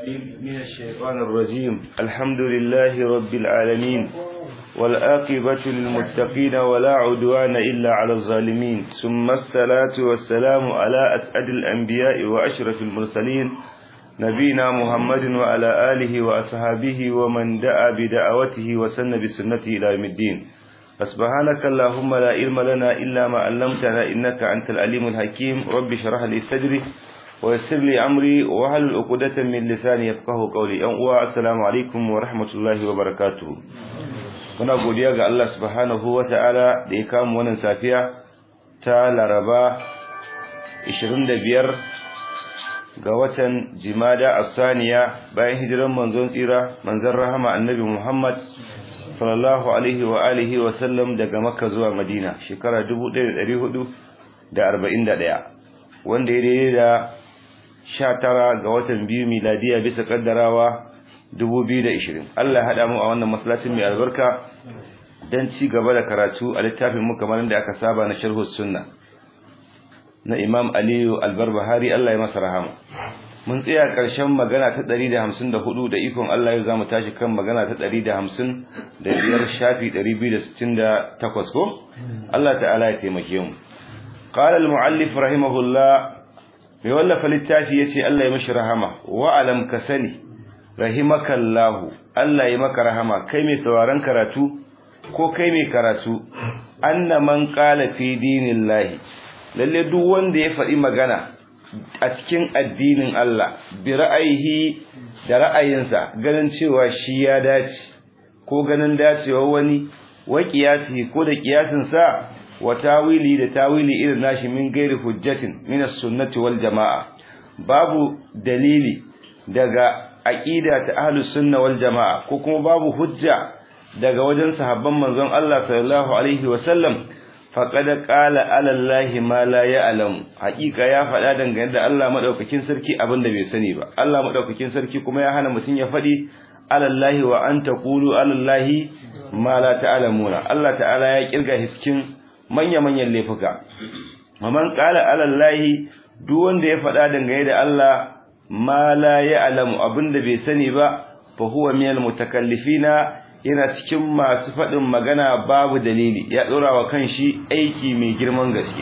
من الشيطان الرجيم الحمد لله رب العالمين والآقبة للمتقين ولا عدوان إلا على الظالمين ثم الصلاة والسلام على أسعد الأنبياء وأشرف المرسلين نبينا محمد وعلى آله وأصحابه ومن دعا بدعوته وسن بسنته إلى يوم الدين فسبحانك اللهم لا علم لنا إلا ما علمتنا إنك أنت العليم الحكيم رب اشرح لي صدري ويسر لي أمري وهل عقدة من لساني يفقه قولي أن السلام عليكم ورحمة الله وبركاته muna godiya ga Allah subhanahu wata'ala da ya kama wannan safiya ta Laraba 25 ga watan Jimada Asaniya bayan hijiran manzon tsira manzon rahama Annabi Muhammad sallallahu alaihi wa alihi wa sallam daga Makka zuwa Madina shekara 1441 wanda ya daidai da 19 ga watan biyu miladiya bisa kaddarawa 2020 Allah ya hada mu a wannan masallacin mai albarka dan ci gaba da karatu a littafin mu kamar da aka saba na sharh sunna na Imam Aliyu Al-Barbahari Allah ya masa rahama mun tsaya karshen magana ta 154 da ikon Allah ya zamu tashi kan magana ta 150 da biyar shafi 268 ko Allah ta'ala ya taimake mu qala al-muallif rahimahullah mai wallafa littafi yace Allah ya mishi rahama wa alam kasani rahimakallahu Allah ya maka rahama kai mai sauraron karatu ko kai mai karatu anna man qala fi dinillahi lalle duk wanda ya faɗi magana a cikin addinin Allah bi ra'ayihi da ra'ayinsa ganin cewa shi ya dace ko ganin dacewa wani wa qiyasi ko da qiyasin sa wa tawili da tawili irin nashi min gairi hujjatin min as-sunnati wal jamaa babu dalili daga aqida ta ahlus sunna wal jamaa ko kuma babu hujja daga wajen sahabban manzon Allah sallallahu alaihi wa sallam faqad qala ala allahi ma la ya'lam haqiqa ya faɗa dangane da Allah madaukakin sarki abinda bai sani ba Allah madaukakin sarki kuma ya hana mutun ya faɗi ala allahi wa an taqulu ala allahi ma la ta'lamuna Allah ta'ala ya kirga hiskin manya manyan laifuka man qala ala allahi duk wanda ya faɗa dangane da Allah ma la ya'lamu abinda bai sani ba fa huwa minal mutakallifina yana cikin masu faɗin magana babu dalili ya dora wa kanshi aiki mai girman gaske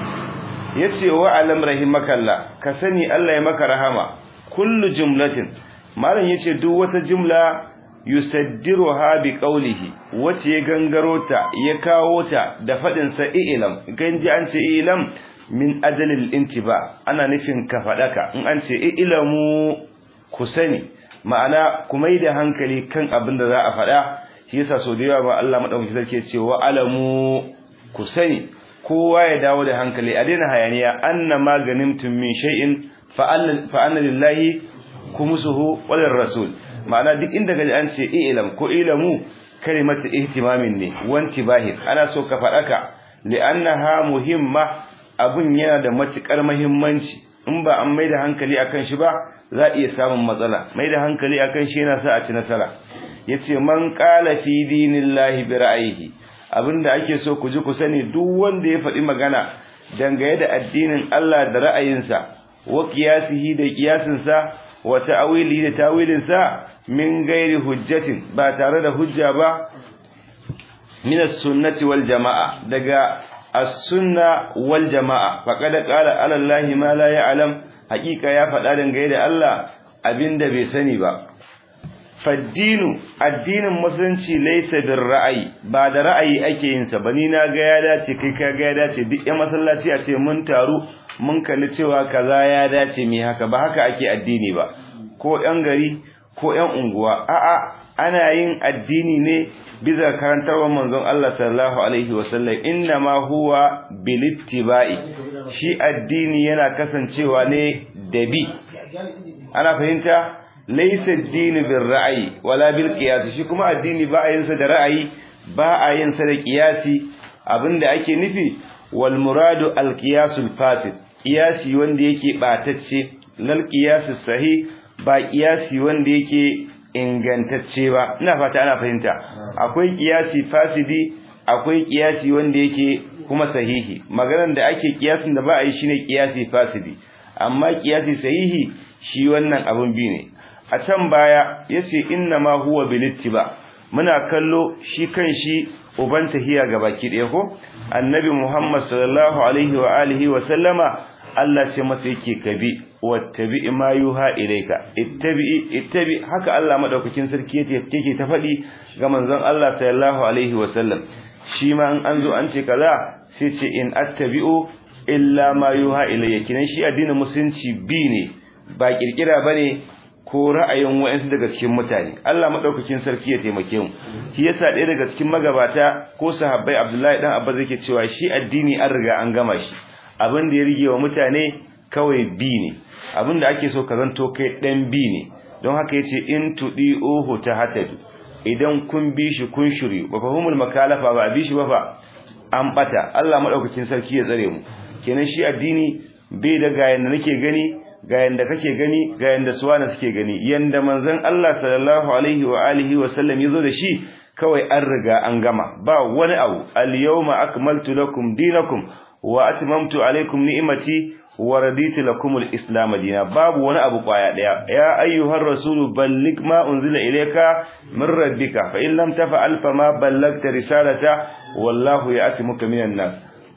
yace wa alam rahimakallah ka sani Allah ya maka rahama kullu jumlatin malam yace duk wata jumla yusaddiruha bi qawlihi wace ya gangaro ta ya kawo ta da faɗin sa ilam ganji an ce ilam min ajalil intiba ana nufin ka fadaka in an ce ilamu ku sani ma'ana ku mai da hankali kan abin da za a fada shi yasa so da yawa ba Allah madaukaki sarki ce wa alamu ku sani kowa ya dawo da hankali a daina hayaniya anna maganimtum min shay'in fa anna lillahi kumusuhu wal rasul ma'ana duk inda kaji an ce ilam ko ilamu kalimatu ihtimamin ne wanti bahir ana so ka fadaka li'annaha muhimma abun yana da matukar muhimmanci in ba an maida hankali akan shi ba za iya samun matsala maida hankali akan shi yana sa a ci nasara yace man qala fi dinillahi bi ra'yihi abinda ake so ku ji ku sani duk wanda ya faɗi magana dangane da addinin Allah da ra'ayinsa wa qiyasihi da qiyasinsa wa ta'wilihi da tawilinsa min gairi hujjatin ba tare da hujja ba min as-sunnati wal jama'a daga as-sunna wal jama'a faqad qala ala allahi ma la ya'lam haqiqa ya faɗa dangane da Allah abinda bai sani ba faddinu addinin musulunci laysa bir ra'ayi ba da ra'ayi ake yin sa bani na ga ya dace kai ka ga ya dace duk ya masallaci a ce mun taru mun kalli cewa kaza ya dace mi haka ba haka ake addini ba ko yan gari ko yan unguwa a'a ana yin addini ne bisa karantarwar manzon Allah sallallahu alaihi wasallam inna ma huwa bilittiba'i shi addini yana kasancewa ne da bi ana fahimta laysa ad-din bil ra'yi wala bil qiyas shi kuma addini ba a yin sa da ra'ayi ba a yin sa da qiyasi abinda ake nufi wal muradu al qiyas al fasid qiyasi wanda yake batacce lal qiyas sahih ba qiyasi wanda yake ingantacce ba ina fata ana fahimta akwai kiyasi fasidi akwai kiyasi wanda yake kuma sahihi maganar da ake kiyasin da ba a yi shine kiyasi fasidi amma kiyasi sahihi shi wannan abun bi ne a can baya yace inna ma huwa bilittiba muna kallo shi kanshi uban tahiya gabaki ɗaya ko annabi Muhammad sallallahu alaihi wa alihi wa sallama Allah ce masa yake kabi wattabi ma yuha ilayka ittabi ittabi haka Allah madaukakin sarki yake yake ta faɗi ga manzon Allah sallallahu alaihi wa sallam shi ma in an zo an ce kaza sai ce in attabi'u illa ma yuha ilayya kinan shi addinin musulunci bi ne ba kirkira bane ko ra'ayin wayansu daga cikin mutane Allah madaukakin sarki ya taimake mu shi yasa ɗaya daga cikin magabata ko sahabbai Abdullahi dan Abbas yake cewa shi addini an riga an gama shi abin da ya rige wa mutane kawai bi ne abin da ake so ka zanto kai dan bi ne don haka yace in tudi ohu ta hatadu idan kun bi shi kun shiri ba fahimul makalafa ba bi shi ba fa an bata Allah madaukakin sarki ya tsare mu kenan shi addini bai da ga yanda nake gani ga yanda kake gani ga yanda suwana suke gani yanda manzon Allah sallallahu alaihi wa alihi wa sallam yazo da shi kawai an riga an gama ba wani abu al yawma akmaltu lakum dinakum wa atmamtu alaykum ni'mati wa raditu lakum al-islam dinan babu wani abu kwaya daya ya ayyuhar rasul balligh ma unzila ilayka min rabbika fa in lam taf'al fama ballagta risalata wallahu ya'timuka minan nas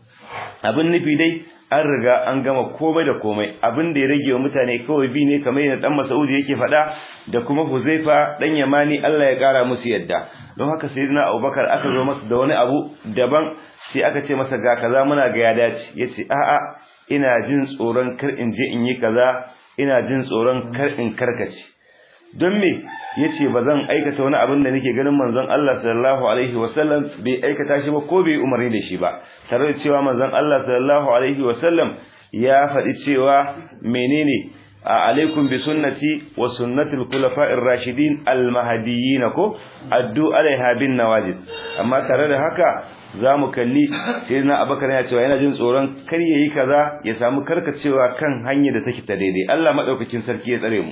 abin nufi dai an riga an gama komai da komai abin da ya rage wa mutane kawai bi ne kamar yadda dan Mas'ud yake faɗa da kuma Huzaifa dan Yamani Allah ya kara musu yadda don haka sayyidina Abubakar aka zo masa da wani abu daban sai aka ce masa ga kaza muna ga ya dace yace a'a ina jin tsoron kar in je in yi kaza ina jin tsoron kar in karkace don me yace bazan aikata wani abin da nake ganin manzon Allah sallallahu alaihi wasallam bai aikata shi ba ko bai umarni da shi ba tare da cewa manzon Allah sallallahu alaihi wasallam ya faɗi cewa menene alaikum bi sunnati wa sunnatil khulafa'ir rashidin al mahdiyyin ko addu alaiha bin nawajid amma tare da haka zamu kalli sayyidina abakar ya cewa yana jin tsoron kar yayi kaza ya samu karkacewa kan hanyar da take ta daidai Allah madaukakin sarki ya tsare mu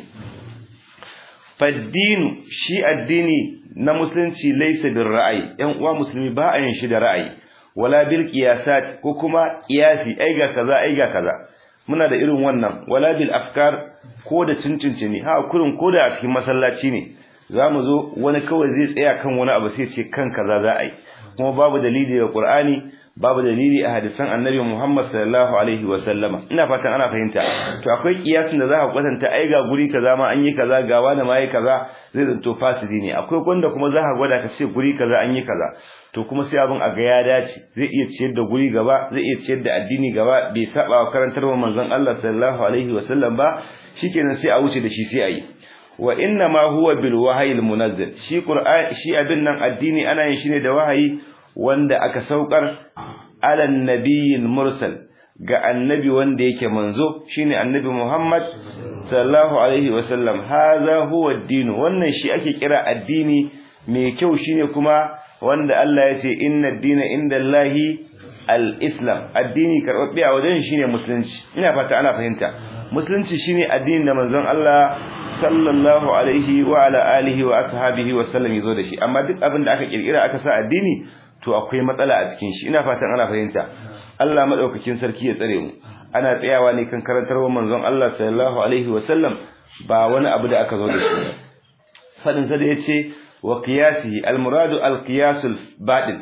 faddinu shi addini na musulunci laysa bil ra'ayi yan uwa musulmi ba a yin shi da ra'ayi wala bil qiyasat ko kuma qiyasi ai ga kaza ai ga kaza muna da irin wannan wala bil afkar ko da cincinci ne ha kurin ko da a cikin masallaci ne zamu zo wani kawai zai tsaya kan wani abu sai ce kan kaza za a yi kuma babu dalili da Qur'ani babu dalili a hadisan Annabi Muhammad sallallahu alaihi wa sallama ina fatan ana fahimta to akwai kiyasin da za ka kwatanta ai ga guri kaza ma an yi kaza ga wani ma yi kaza zai zanto fasidi ne akwai wanda kuma za ka gwada ka ce guri kaza an yi kaza to kuma sai abin a ga ya dace zai iya ciyar da guri gaba zai iya ciyar da addini gaba bai saba wa karantarwar manzon Allah sallallahu alaihi wa sallam ba shikenan sai a wuce da shi sai a yi wa inna ma huwa bil wahyi al munazzal shi qur'an shi abin nan addini ana yin shi ne da wahayi wanda aka saukar ala nabiyil mursal ga annabi wanda yake manzo shine annabi Muhammad sallallahu alaihi wasallam hadha huwa ad-din wannan shi ake kira addini mai kyau shine kuma wanda Allah ya ce inna ad-dina indallahi al-islam addini karbabbe a wajen shine musulunci ina fata ana fahimta musulunci shine addinin da manzon Allah sallallahu alaihi wa ala alihi wa ashabihi wa sallam yazo da shi amma duk abin da aka kirkira aka sa addini to akwai matsala a cikin shi ina fatan ana fahimta Allah madaukakin sarki ya tsare mu ana tsayawa ne kan karantarwar manzon Allah sallallahu alaihi wa sallam ba wani abu da aka zo da shi fadin sa da yace wa qiyasi al muradu al qiyasul batil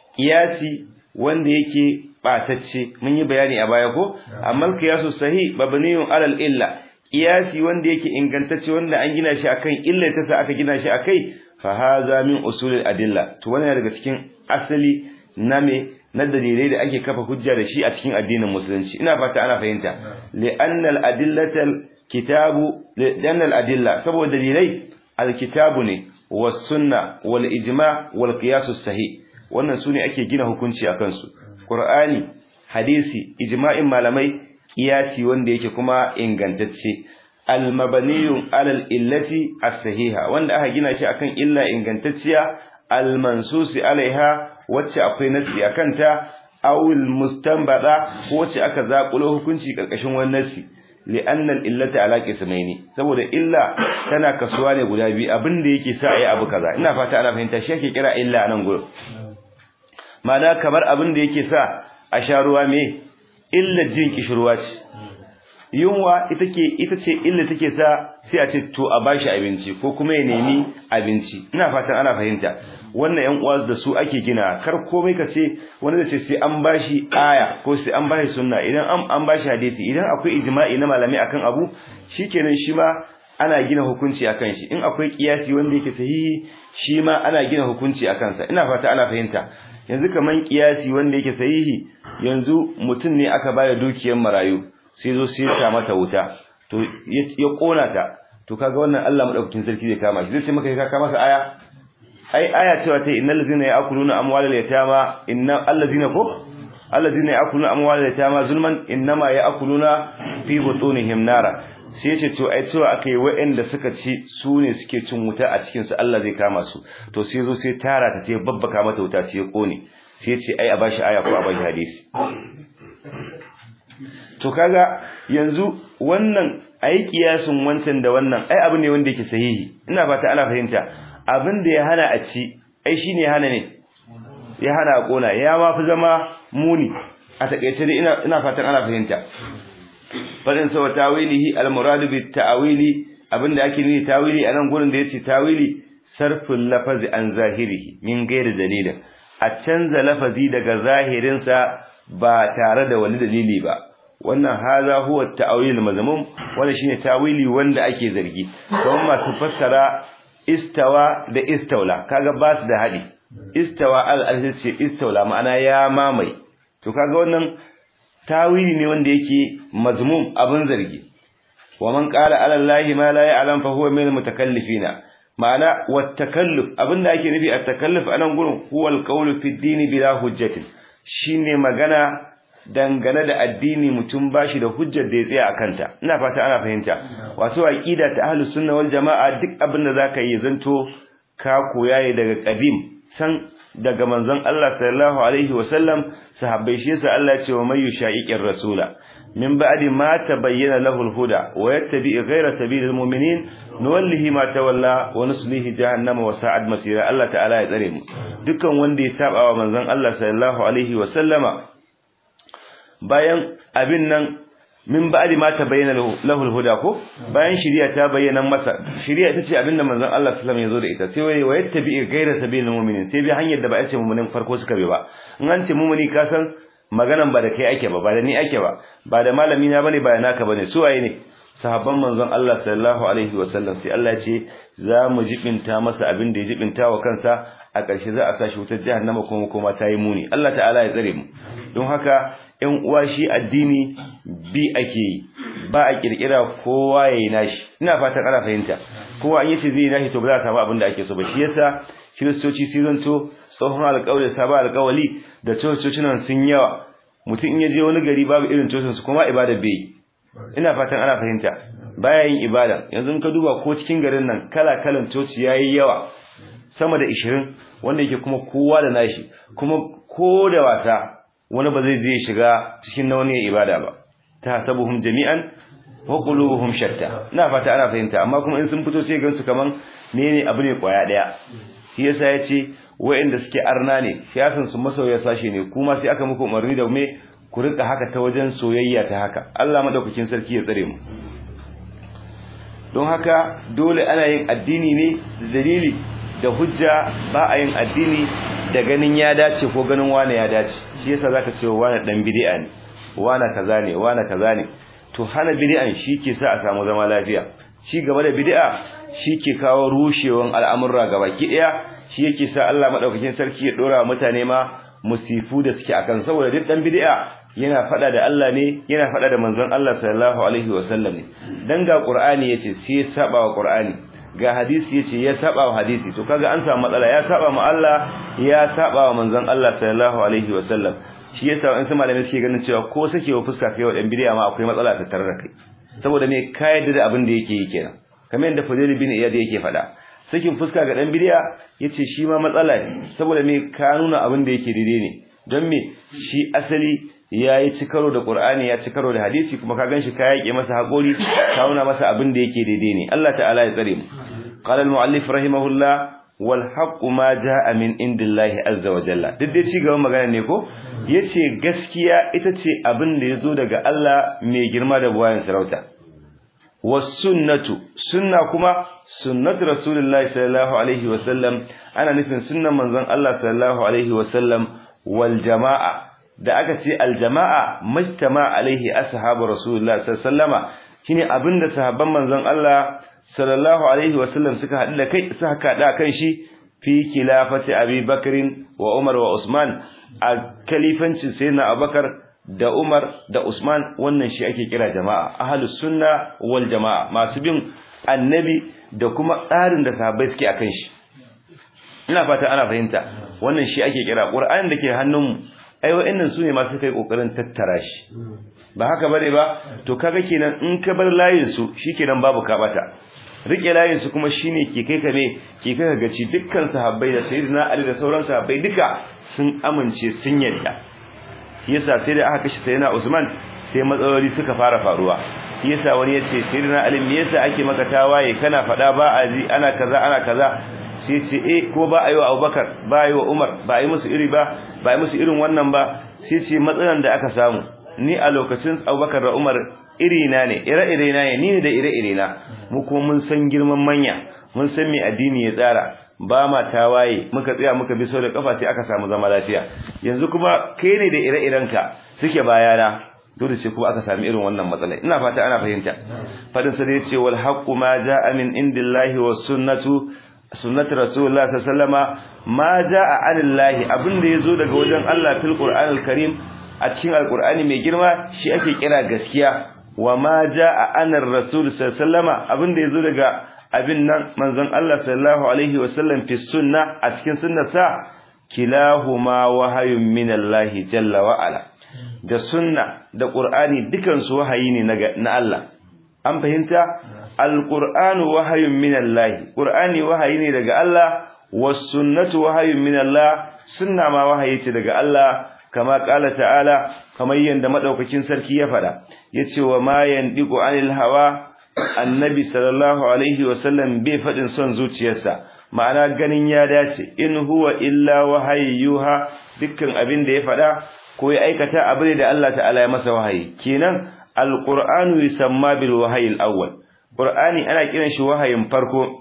qiyasi wanda yake batacce mun yi bayani a baya ko amma qiyasu sahih mabniyun alal illa qiyasi wanda yake ingantacce wanda an gina shi akan illa ta sa aka gina shi akai fa hadha min usulil adilla to wannan daga cikin asali na me na dalilai da ake kafa hujja da shi a cikin addinin musulunci ina fata ana fahimta li'anna al-adillata kitabu li'anna al-adilla saboda dalilai al-kitabu ne was sunna wal ijma wal qiyas sahih wannan sune ake gina hukunci akan su qur'ani hadisi ijma'in malamai qiyasi wanda yake kuma ingantacce al-mabniyun alal illati as-sahiha wanda aka gina shi akan illa ingantacciya al-mansusi alaiha wacce akwai nasi akan ta awil mustanbada ko wacce aka zakulo hukunci karkashin wannan nasi li'anna al-illata ala qismaini saboda illa tana kasuwa ne guda biyu abinda yake sa ayi abu kaza ina fata ana fahimta shi yake kira illa anan gurin ma'ana kamar abinda yake sa a sha ruwa me illa jin kishirwa ce yunwa ita ke ita ce illa take sa sai a ce to a bashi abinci ko kuma ya nemi abinci ina fatan ana fahimta wannan yan uwa da su ake gina kar komai ka ce wani da ce sai an bashi aya ko sai an bashi sunna idan an an bashi hadisi idan akwai ijma'i na malami akan abu shikenan shi ma ana gina hukunci akan shi in akwai kiyasi wanda yake sahihi shi ma ana gina hukunci akan sa ina fata ana fahimta yanzu kaman kiyasi wanda yake sahihi yanzu mutum ne aka bada dukiyar marayu sai zo sai ya mata wuta to ya kona ta to kaga wannan Allah madaukakin sarki zai kama shi zai ce maka ka kama masa aya ai aya cewa ta innal ladzina ya'kuluna amwalal yatama inna allazina ko allazina ya'kuluna amwalal yatama zulman innama ya'kuluna fi butunihim nara sai ce to ai cewa akai waɗanda suka ci su ne suke cin wuta a cikin su Allah zai kama su to sai zo sai tara ta ce babbaka mata wuta sai ya kone sai ce ai a bashi aya ko a bashi hadisi to kaga yanzu wannan ai kiyasin wancan da wannan ai abu ne wanda yake sahihi ina fata ana fahimta abin da ya hana a ci ai shine hana ne ya hana a kona ya ma fi zama muni a takeice dai ina ina fatan ana fahimta fadin sa tawilihi al-murad bi ta'wili abinda ake nufi tawili anan gurin da yace tawili sarful lafazi an zahirihi min ghairi dalilin a canza lafazi daga zahirin sa ba tare da wani dalili ba wannan haza huwa ta'wil mazmum wannan shine tawili wanda ake zargi kuma masu fassara istawa da istaula kaga ba su da hadi istawa al ce istaula ma'ana ya mamai to kaga wannan tawili ne wanda yake mazmum abin zargi wa man qala ala allahi ma la ya'lam fa huwa min mutakallifina ma'ana wat takalluf abinda ake nufi at takalluf anan gurin huwa al qawlu fi ad bila hujjatin shine magana dangane da addini mutum bashi da hujjar da ya tsaya akanta ina fata ana fahimta wato aqida ta ahlus sunna wal jamaa duk abinda zaka yi zanto ka koya daga qadim san daga manzon Allah sallallahu alaihi wasallam sahabbai shi yasa Allah ya ce wa mayu sha'iqir rasula min ba'di ma tabayyana lahu al-huda wa yattabi ghayra sabilil mu'minin nuwallihi ma tawalla wa nuslihi jahannama wa sa'ad masira Allah ta'ala ya tsare mu dukkan wanda ya saba wa manzon Allah sallallahu alaihi wasallama bayan abin nan min ba'di ma tabayyana lahu al-huda ko bayan shari'a ta bayyana masa shari'a ita ce abinda manzon Allah sallallahu alaihi wasallam ya zo da ita sai wai wa yattabi ghayra sabilil mu'minin sai bi hanyar da ba a ce mu'minin farko suka bi ba in an ce mu'mini ka san maganan ba da kai ake ba ba da ni ake ba ba da malami na bane ba da naka bane su waye ne sahabban manzon Allah sallallahu alaihi wasallam sai Allah ya ce za mu jibinta masa abin da ya jibinta wa kansa a ƙarshe za a sashi wutar jahannama kuma kuma ta yi muni Allah ta'ala ya tsare mu don haka ƴan uwa shi addini bi ake yi ba a kirkira kowa yayi nashi ina fatan ana fahimta kowa an yace zai nashi to ba za a samu abin da ake so ba shi yasa kiristoci sai zanto tsohon alƙawari sabon alƙawali da cococinan sun yawa mutum in ya je wani gari babu irin cocin su kuma ibada bai ina fatan ana fahimta baya yin ibada yanzu ka duba ko cikin garin nan kala kalan coci yayi yawa sama da 20 wanda yake kuma kowa da nashi kuma ko da wasa wani ba zai je shiga cikin na wani ibada ba tasabuhum jami'an wa qulubuhum shatta ina fata ana fahimta amma kuma in sun fito sai gansu kaman ne abu ne kwaya daya shi yasa yace wa'anda suke arna ne siyasan su masoya sashe ne kuma sai aka muku umarni da me ku rika haka ta wajen soyayya ta haka Allah madaukakin sarki ya tsare mu don haka dole ana yin addini ne da dalili da hujja ba a yin addini da ganin ya dace ko ganin wane ya dace shi yasa zaka ce wane dan bid'a ne wane kaza ne wane kaza ne to hana bid'an ke sa a samu zama lafiya ci gaba da bid'a ke kawo rushewan al'amurra gabaki daya shi yake sa Allah madaukakin sarki ya dora mutane ma musifu da suke akan saboda duk dan bid'a yana fada da Allah ne yana fada da manzon Allah sallallahu alaihi wasallam ne dan ga Qur'ani yace sai ya saba wa Qur'ani ga hadisi yace ya saba wa hadisi to kaga an samu matsala ya saba ma Allah ya saba wa manzon Allah sallallahu alaihi wasallam shi yasa in su malamai suke ganin cewa ko sakewa fuska kai wa dan bid'a ma akwai matsala ta tare da kai saboda me ka yadda da abin da yake yi kenan kamar yadda Fadil bin Iyad yake fada sakin fuska ga dan bid'a yace shi ma matsala ne saboda me ka nuna abin da yake daidai ne don me shi asali yayi ci karo da Qur'ani ya ci karo da hadisi kuma ka ganshi ka yake masa hakuri ka nuna masa abin da yake daidai ne Allah ta'ala ya tsare mu qala al-muallif rahimahullah wal haqqu ma jaa min indillahi azza wa jalla duk dai ci gaban magana ne ko yace gaskiya ita ce abin da yazo daga Allah mai girma da buwayen sarauta was sunnatu sunna kuma sunnatu rasulullahi sallallahu alaihi wasallam ana nufin sunnan manzon Allah sallallahu alaihi wasallam wal jama'a da aka ce al jama'a mujtama alaihi ashabu rasulullahi sallallahu alaihi wasallama shine abinda sahabban manzon Allah sallallahu alaihi wasallam suka haɗu da kai suka kada kan shi fi khilafati Abi Bakr wa Umar wa Usman a kalifancin sayyidina Abubakar da Umar da Usman wannan shi ake kira jama'a ahlus sunna wal jama'a masu bin annabi da kuma tsarin da sahabbai suke akan shi ina fata ana fahimta wannan shi ake kira Qur'anin da ke hannunmu ai wa'annan sune masu kai kokarin tattara shi ba haka bane ba to kaga kenan in ka bar layin su shikenan babu ka bata rike layin su kuma shine ke kai ka me ke kai ka gaci dukkan sahabbai da sayyidina Ali da sauran sahabbai duka sun amince sun yarda yasa sai da aka kashe sayyidina Usman sai matsaloli suka fara faruwa yasa wani yace sayyidina Ali me yasa ake maka tawaye kana fada ba a ji ana kaza ana kaza sai ce eh ko ba ayi wa Abubakar ba ayi wa Umar ba ayi musu iri ba ba ayi musu irin wannan ba sai ce matsalan da aka samu ni a lokacin Abubakar da Umar iri na ne ire-ire na ne ni da ire-ire na mu kuma mun san girman manya mun san me addini ya tsara ba ma tawaye muka tsaya muka bi sau da kafa sai aka samu zama lafiya yanzu kuma kai ne da ire-irenka suke bayana dole ce kuma aka sami irin wannan matsala ina fata ana fahimta fadin sa da yace wal haqqu ma jaa min indillahi was sunnatu sunnatu rasulullah sallallahu alaihi wasallama ma jaa anillahi abinda yazo daga wajen Allah fil qur'anil karim a cikin alqur'ani mai girma shi ake kira gaskiya wa ma jaa anar rasul sallallahu alaihi wasallama abinda yazo daga abin nan manzon Allah sallallahu alaihi wasallam fi sunna a cikin sunnarsa kilahuma wahayun minallahi jalla wa ala da sunna da qur'ani dukan su wahayi ne na Allah an fahimta alqur'anu wahayun minallahi qur'ani wahayi ne daga Allah was sunnatu wahayun minallah sunna ma wahayi ce daga Allah kama kala ta'ala kamar yanda madaukakin sarki ya fada yace wa ma yandiqu anil hawa annabi sallallahu alaihi wasallam bai fadin son zuciyarsa ma'ana ganin ya dace in huwa illa wahayyuha dukkan abin da ya fada ko ya aikata abin da Allah ta'ala ya masa wahayi kenan alqur'anu yusamma bil wahyi al-awwal qur'ani ana kiran shi wahayin farko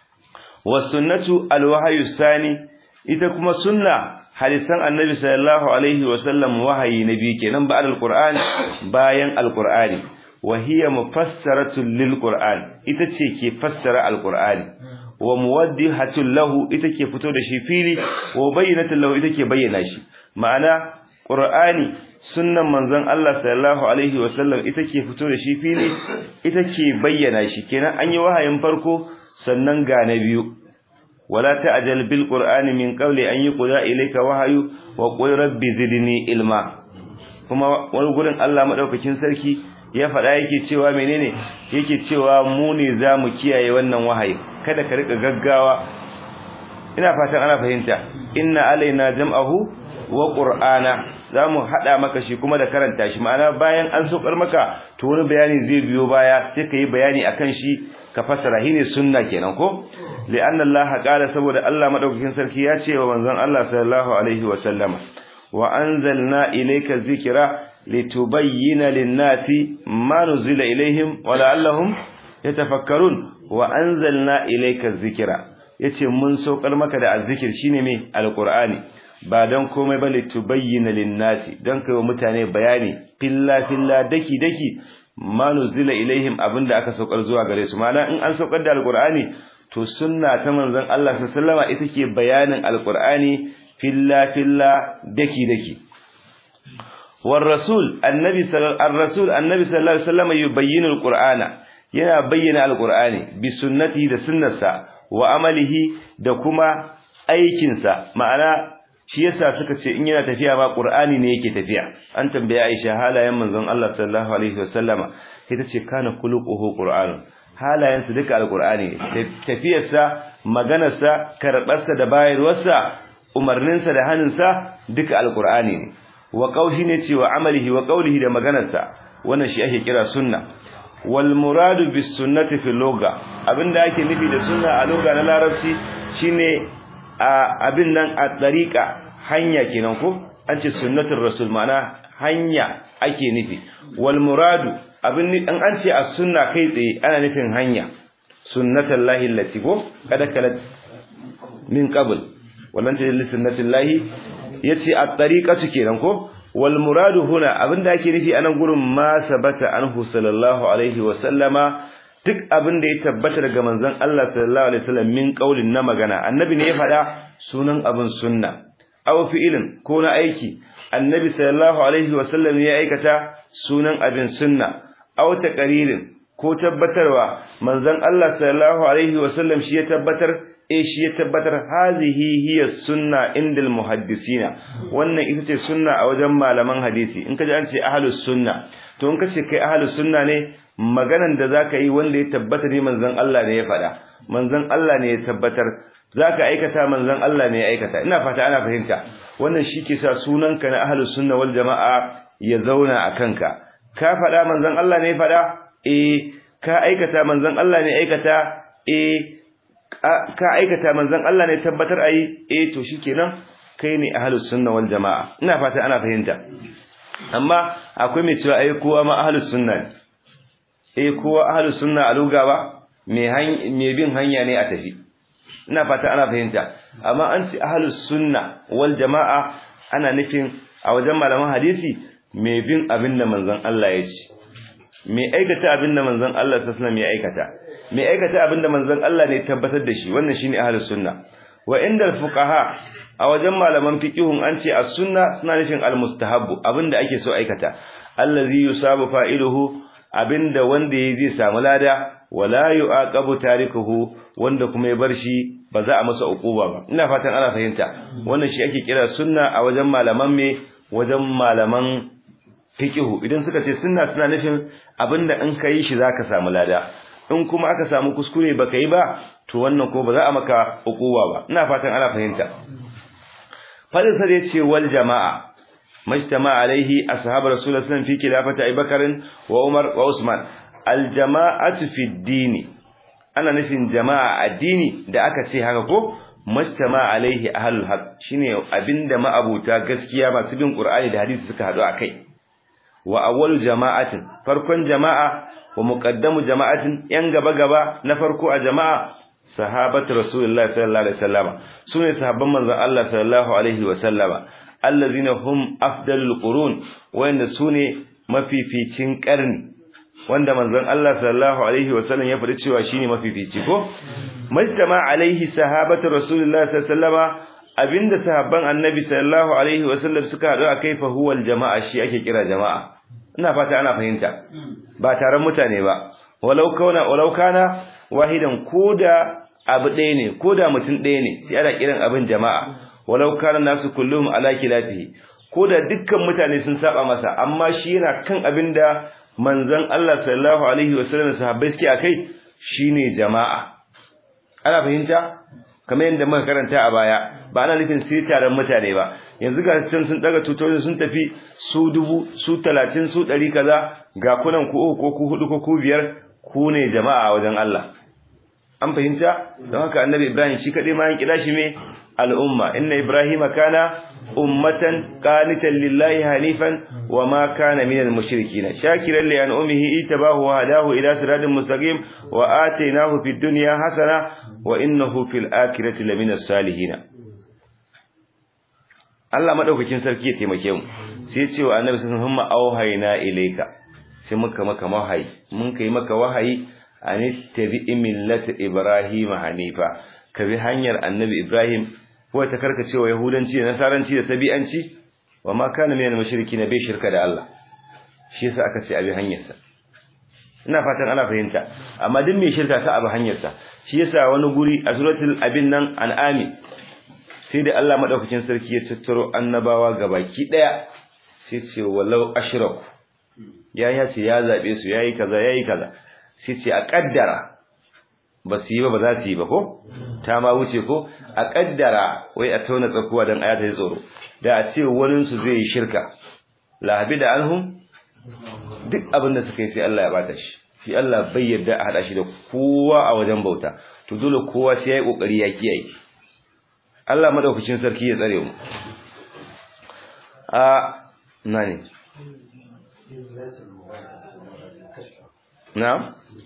was sunnatu al wahyu sani ita kuma sunna hadisan annabi sallallahu alaihi wasallam wahayi nabi kenan ba al-qur'an bayan al-qur'ani wa hiya mufassaratun lil qur'an ita ce ke fassara al-qur'ani wa muwaddihatun lahu ita ke fito da shi fili wa bayyinatun lahu ita ke bayyana shi ma'ana qur'ani sunnan manzon Allah sallallahu alaihi wasallam ita ke fito da shi fili ita ke bayyana shi kenan an yi wahayin farko sannan ga na biyu wala ta'jal bil qur'ani min qawli an yuqda ilayka wahyu wa qul rabbi zidni ilma kuma wani gurin Allah madaukakin sarki ya faɗa yake cewa menene yake cewa mu ne zamu kiyaye wannan wahayi kada ka rika gaggawa ina fatan ana fahimta inna alaina jam'ahu wa qur'ana zamu hada maka shi kuma da karanta shi ma'ana bayan an sokar maka to wani bayani zai biyo baya sai kai bayani akan shi ka fassara shine sunna kenan ko li'anna allaha qala saboda Allah madaukakin sarki ya ce wa manzon Allah sallallahu alaihi wa sallama wa anzalna ilayka dhikra litubayyana lin-nasi ma nuzila ilaihim wa la'allahum yatafakkarun wa anzalna ilayka dhikra yace mun saukar maka da azzikir shine me alqur'ani ba dan komai ba litubayyana lin-nasi dan kai wa mutane bayani filla filla daki daki ma nuzila ilaihim abinda aka saukar zuwa gare su ma'ana in an saukar da alqur'ani to sunna ta manzon Allah sallallahu alaihi ita ke bayanin alqur'ani filla filla daki daki war rasul annabi sallallahu ar-rasul annabi sallallahu alaihi wasallam yubayyinu alqur'ana yana bayyana alqur'ani bi sunnati da sunnarsa wa amalihi da kuma aikinsa ma'ana shi yasa suka ce in yana tafiya ma qur'ani ne yake tafiya an tambaye Aisha halayen manzon Allah sallallahu alaihi wasallama ita ce kana khuluquhu qur'an halayen su duka alqur'ani ne tafiyarsa maganarsa karbarsa da bayarwarsa umarninsa da hannunsa duka alqur'ani ne wa qawli ne ce wa amalihi wa qawlihi da maganarsa wannan shi ake kira sunna wal muradu bis sunnati fi lugha abinda ake nufi da sunna a lugha na larabci shine abin nan a tsarika hanya kenan ko an ce sunnatul rasul ma'ana hanya ake nufi wal muradu abin an an ce as sunna kai tsaye ana nufin hanya sunnatul lahi allati ko kada kala min qabl wallan ta li sunnatul lahi yace at-tariqatu kenan ko wal muradu huna abinda ake nufi anan gurin ma sabata anhu sallallahu alaihi wa sallama duk abin da ya tabbata daga manzon Allah sallallahu alaihi wasallam min qaulin na magana annabi ne ya faɗa sunan abin sunna aw fi'ilin ko na aiki annabi sallallahu alaihi wasallam ya aikata sunan abin sunna aw taqririn ko tabbatarwa manzon Allah sallallahu alaihi wasallam shi ya tabbatar eh shi ya tabbatar hazihi hiya sunna indal muhaddisina wannan ita ce sunna a wajen malaman hadisi in kaji an ce ahlus sunna to in kace kai ahlus sunna ne maganan da zaka yi wanda ya tabbata ne manzon Allah ne ya faɗa manzon Allah ne ya tabbatar zaka aikata manzon Allah ne ya aikata ina fata ana fahimta wannan shi ke sa sunanka na ahlus sunna wal jamaa ya zauna a kanka ka faɗa manzon Allah ne ya faɗa eh ka aikata manzon Allah ne aikata eh ka aikata manzon Allah ne tabbatar ayi eh to shikenan kai ne ahlus sunna wal jamaa ina fata ana fahimta amma akwai mai cewa ai kowa ma ahlus sunna ne eh kowa ahlus sunna a luga ba me bin hanya ne a tafi ina fata ana fahimta amma an ce ahlus sunna wal jamaa ana nufin a wajen malaman hadisi me bin abin da manzon Allah ya ce me aikata abin da manzon Allah sallallahu alaihi wasallam ya aikata me aikata abin da manzon Allah ne tabbatar da shi wannan shine ahlus sunna wa inda fuqaha a wajen malaman fiqihun an ce as-sunna suna nufin al-mustahabbu abinda ake so aikata allazi yusabu fa'iluhu abinda wanda yayi zai samu lada wala yu'aqabu tarikuhu wanda kuma ya bar shi ba za a masa uquba ba ina fatan ana fahimta wannan shi ake kira sunna a wajen malaman me wajen malaman fiqhu idan suka ce sunna suna nufin abinda in kai shi zaka samu lada in kuma aka samu kuskure baka yi ba to wannan ko ba za a maka uquba ba ina fatan ana fahimta fadin sa zai ce wal jama'a majtama alaihi ashab rasulullah sallallahu fi khilafati abubakar wa umar wa usman al jama'atu fi dini ana nufin jama'a addini da aka ce haka ko majtama alaihi ahlul haq shine abinda ma'abuta gaskiya masu bin qur'ani da hadisi suka hadu akai wa awwalu jama'atin farkon jama'a wa muqaddamu jama'atin yan gaba gaba na farko a jama'a sahabatu rasulullah sallallahu alaihi wasallama sune sahabban manzon Allah sallallahu alaihi wasallama allazina hum afdalul qurun wanda sune mafificin karni wanda manzon Allah sallallahu alaihi wasallam ya faɗi cewa shine mafifici ko majtama alaihi sahabatu rasulullah sallallahu alaihi wasallama abinda sahabban annabi sallallahu alaihi wasallam suka haɗu akai fa huwal jama'a shi ake kira jama'a ina fata ana fahimta ba taron mutane ba walau kauna walau kana wahidan koda abu ɗaya ne koda mutum ɗaya ne sai ana kiran abin jama'a walau kana nasu kullum ala kilafihi koda dukkan mutane sun saba masa amma shi yana kan abinda manzon Allah sallallahu alaihi wasallam sahabbai suke akai shine jama'a ana fahimta kamar yadda muka karanta a baya ba ana nufin sai taron mutane ba yanzu ga can sun daga tutoci sun tafi su dubu su talatin su ɗari kaza ga kunan ku uku ko ku hudu ko ku biyar ku ne jama'a a wajen Allah an fahimta don haka annabi Ibrahim shi kadai ma yan kira shi me al'umma inna ibrahima kana ummatan qanitan lillahi hanifan wa ma kana minal mushrikeen shakiran li an'umihi itabahu wa hadahu ila siratin mustaqim wa atainahu fid dunya hasana wa innahu fil akhirati laminas salihin Allah madaukakin sarki ya taimake mu sai ya ce wa annabi sallallahu alaihi wasallam auhayna ilayka sai muka maka wahayi mun kai maka wahayi an tabi millata ibrahim hanifa ka bi hanyar annabi ibrahim ko ta karkacewa yahudanci da nasaranci da sabi'anci wa ma kana minal mushrikin bai shirka da Allah shi yasa aka ce abi hanyarsa ina fatan ana fahimta amma duk mai shirka ka abi hanyarsa shi yasa wani guri a suratul abin nan an'ami sai da Allah madaukakin sarki ya tattaro annabawa gabaki daya sai ce walau ashraku ya ya ce ya zabe su yayi kaza yayi kaza sai ce a kaddara ba su yi ba ba za su yi ba ko ta ma wuce ko a kaddara wai a tauna tsakuwa dan ayata ya tsoro da a ce wani su zai yi shirka lahabi da anhum duk abin da suka yi sai Allah ya bata shi shi Allah bai yarda a hada shi da kowa a wajen bauta to dole kowa sai yayi kokari ya kiyaye Allah madaukakin sarki ya tsare mu a nani na'am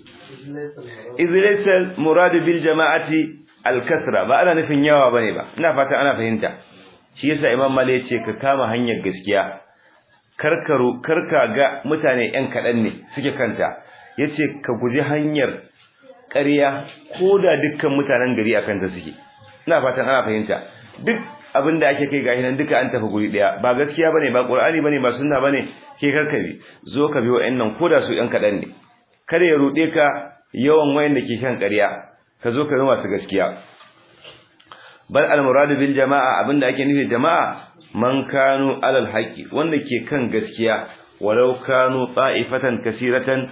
izlaysal murad bil jama'ati al kasra ba ana nufin yawa bane ba ina fata ana fahimta shi yasa imam mali yace ka kama hanyar gaskiya karkaru karka ga mutane yan kadan ne suke kanta yace ka guji hanyar ƙarya ko da dukkan mutanen gari akan ta suke ina fatan ana fahimta duk abin da ake kai gashi nan duka an tafi guri daya ba gaskiya bane ba qur'ani bane ba sunna bane ke karkabi zo ka bi wa'annan koda su yan kadan ne kada ya rude ka yawan wayanda ke kan ƙarya ka zo ka bi masu gaskiya bal al murad bil jama'a abinda ake nufi jama'a man kanu alal haqi wanda ke kan gaskiya walau kanu ta'ifatan kaseeratan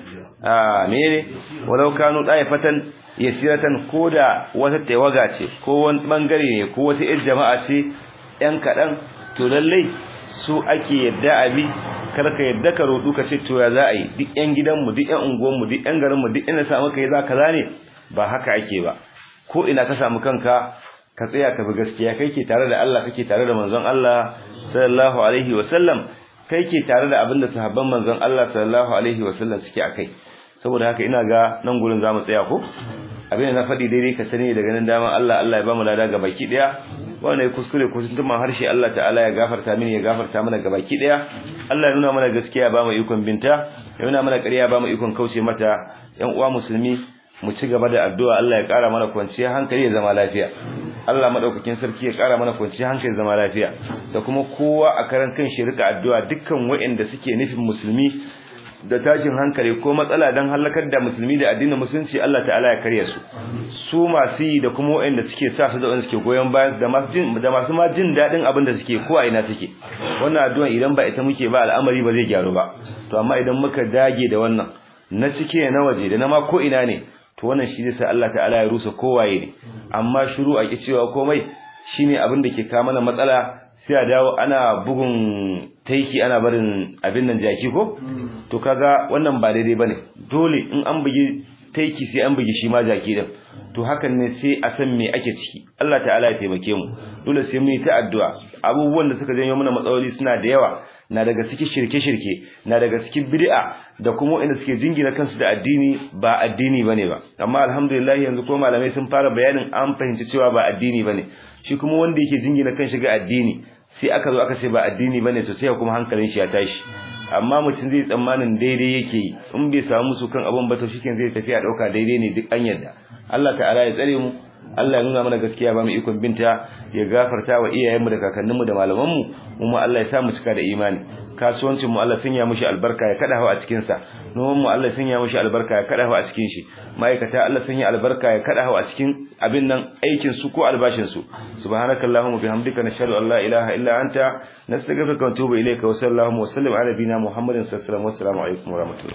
a mene walau kanu ta'ifatan yasiratan koda wata tawaga ce ko wani bangare ne ko wata ir jama'a ce yan kadan to lalle su ake yadda abi karka yadda ka rodu ka ce to ya za a yi duk yan gidanmu duk yan unguwanmu duk yan garinmu duk inda samu kai za ka zane ba haka ake ba ko ina ka samu kanka ka tsaya ka bi gaskiya kai ke tare da Allah kake tare da manzon Allah sallallahu alaihi wasallam kai ke tare da abinda sahabban manzon Allah sallallahu alaihi wasallam suke akai saboda haka ina ga nan gurin zamu tsaya ko abin da na faɗi daidai ka sani daga nan dama Allah Allah ya bamu lada baki daya wannan ya kuskure ko tuntuman harshe Allah ta'ala ya gafarta mini ya gafarta mana baki daya Allah ya nuna mana gaskiya ba mu ikon binta ya nuna mana ƙarya ba mu ikon kauce mata yan uwa musulmi mu ci gaba da addu'a Allah ya ƙara mana kwanciyar hankali ya zama lafiya Allah madaukakin sarki ya ƙara mana kwanciyar hankali ya zama lafiya da kuma kowa a karan kan shi rika addu'a dukkan waɗanda suke nufin musulmi da tashin hankali ko matsala don halakar da musulmi da addinin musulunci Allah ta'ala ya karya su su masu yi da kuma waɗanda suke sa su da wanda suke goyon bayan da masu jin da masu ma jin daɗin abin da suke ko a ina take wannan addu'a idan ba ita muke ba al'amari ba zai gyaru ba to amma idan muka dage da wannan na cike na waje da na ma ko ina ne to wannan shi zai sa Allah ta'ala ya rusa kowaye ne amma shiru a cewa komai shine abin da ke kawo mana matsala sai a dawo ana bugun taiki ana barin abin nan jaki ko to kaga wannan ba daidai bane dole in an bugi taiki sai an bugi shi ma jaki din to hakan ne sai a san me ake ciki Allah ta'ala ya taimake mu dole sai mu yi ta addu'a abubuwan da suka janyo mana matsaloli suna da yawa na daga cikin shirke-shirke na daga cikin bid'a da kuma wanda suke jingina kansu da addini ba addini bane ba amma alhamdulillah yanzu ko malamai sun fara bayanin an fahimci cewa ba addini bane shi kuma wanda yake jingina kanshi ga addini sai aka zo aka ce ba addini bane to sai kuma hankalin shi ya tashi amma mutum zai tsammanin daidai yake yi in bai samu musu kan abun ba to shikin zai tafi a dauka daidai ne duk an yadda Allah ta'ala ya tsare mu Allah ya nuna mana gaskiya ba mu ikon binta ya gafarta wa iyayenmu da kakanninmu da malamanmu mu ma Allah ya sa mu cika da imani kasuwancin mu Allah sanya mushi albarka ya kada hawa a cikin sa noman mu Allah sanya mushi albarka ya kada hawa a cikin shi ma'aikata Allah sanya albarka ya kada hawa a cikin abin nan aikin su ko albashin su subhanakallahumma bihamdika nashhadu an la ilaha illa anta nastaghfiruka wa natubu ilayka wa sallallahu wa sallim ala nabina muhammadin sallallahu alaihi wa sallam alaikum wa rahmatullahi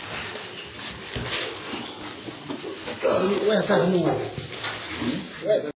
waya sa hannu